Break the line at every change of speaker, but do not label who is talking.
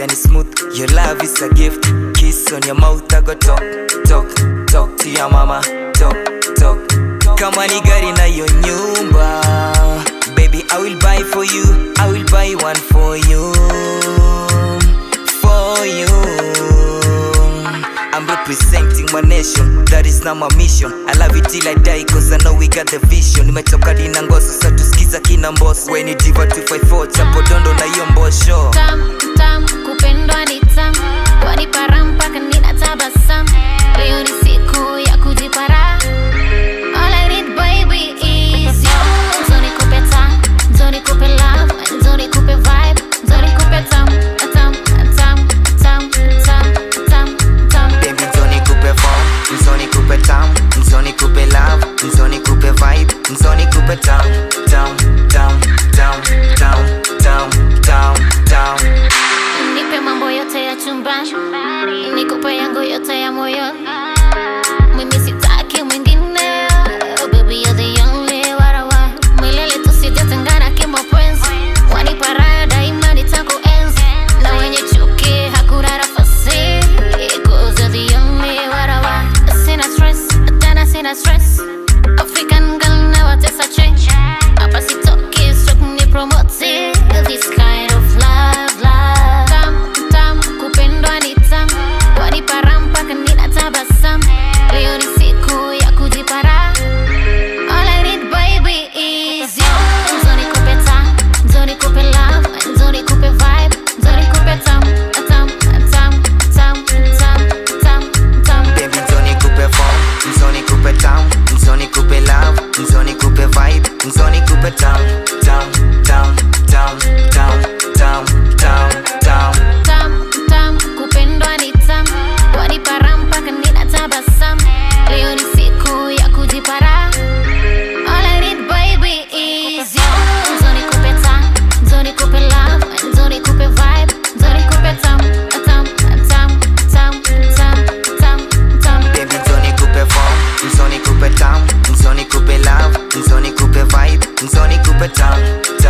yani smooth your love is a gift kiss on your mouth I go talk talk talk to your mama talk talk kama ni gari na yo nyumba baby I will buy for you I will buy one for you for you I'm representing my nation, that is now my mission. I love it till I die, cause I know we got the vision. Nimetoka dina ngoso, sa tusikiza kina mboso. When it diva 254, chapo dondo na hiyo mbosho.
tam tam kupendwa ni tam wanipara mpaka ninatabasamu leo ni siku ya kujipara All I need baby is you Nzo nikupe tam, nzo nikupe love, nzo nikupe vibe, nzo nikupe tam, tam, tam, tam, tam, tam, tam.
Baby, nzoni kupe form, nzoni kupe tam, nzoni kupe love, nzoni kupe vibe, nzoni kupe tam, tam, tam, tam, tam, tam, tam, tam.
Nipe mambo yote ya chumbani, nikupe yangu yote ya moyoni. Mimi sitaki mwingine, oh baby you're the only one I want. Milele tusijatengana kimapenzi, wanipa raha daima nitakuenzi, na wenye chuki hakuna nafasi, 'cause you're the only one I want. Sina stress, tena sina stress, African girl na watesa change, hapa sitoki stroke ni promote this kind of love, love. Tam, tam, kupendwa ni tam, wanipara mpaka ninatabasamu. Leo ni siku ya kujipara. All I need baby is you. Nzo nikupe tam, nzo nikupe love, nzo nikupe vibe, nzo nikupe tam, tam, tam, tam, tam, tam, tam.
Baby, nzoni kupe form, nzoni kupe tam, nzoni kupe love, nzoni kupe vibe, nzoni kupe tam, tam, tam, tam, tam, tam, tam, tam.
tam tam kupendwa ni tam wanipara mpaka ninatabasamu leo ni siku ya kujipara All I need baby is you Nzo nikupe tam, nzo nikupe love, nzo nikupe vibe, nzo nikupe tam, tam, tam, tam, tam, tam, tam.
Baby, nzoni kupe form, nzoni kupe tam, nzoni kupe love, nzoni kupe vibe, nzoni kupe tam,